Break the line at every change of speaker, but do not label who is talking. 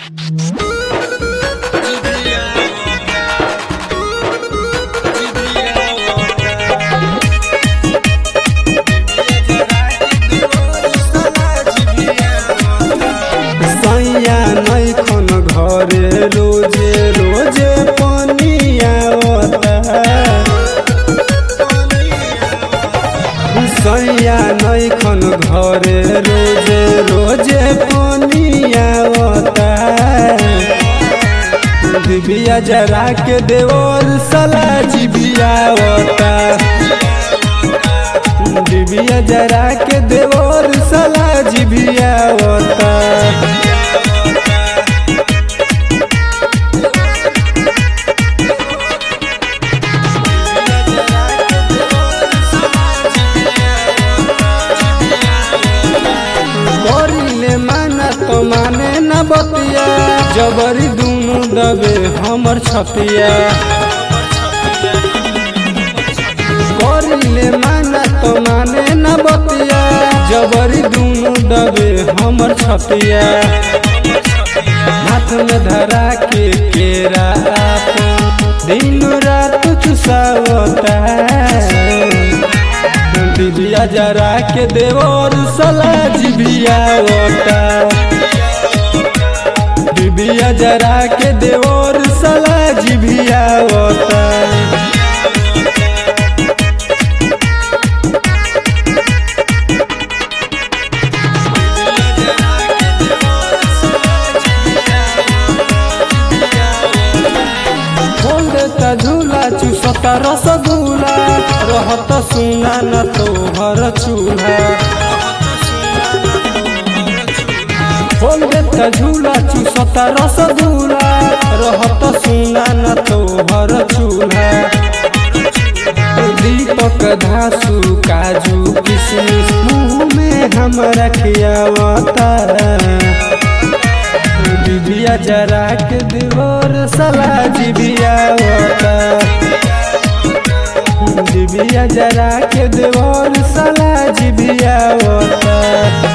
सैया नैखन घरे रोजे रोजे पनिया सैया नैखन घरे रोजे रोजे पनिया दिबिया जरा के देवर सला जिबिया दिबिया जरा के देवर सला जिबिया करिले माना तो माने न बतिया जबरी दुनु दबे हमर छतिया करिले माना तो माने न बतिया जबरी दुनु दबे हमर छतिया हाथ में धरा के केरा आपन दिन रात चुसावता दिबिया जरा के देवर सला जिबिया ओटा दिबिया जरा के देवर सला जिबिया ओटा खोल देता झूला चूसता रसगुल्ला रहत सुना न तोहर चूल्हा खोल देता झूला चूसता रसगुल्ला रहत सुना न तोहर चूल्हा दीपक धासु काजू किशमिश मुँह में हमरा खियावता दिबिया जरा के देवर सला जिबिया दिबिया जरा के देवर सला जिबिया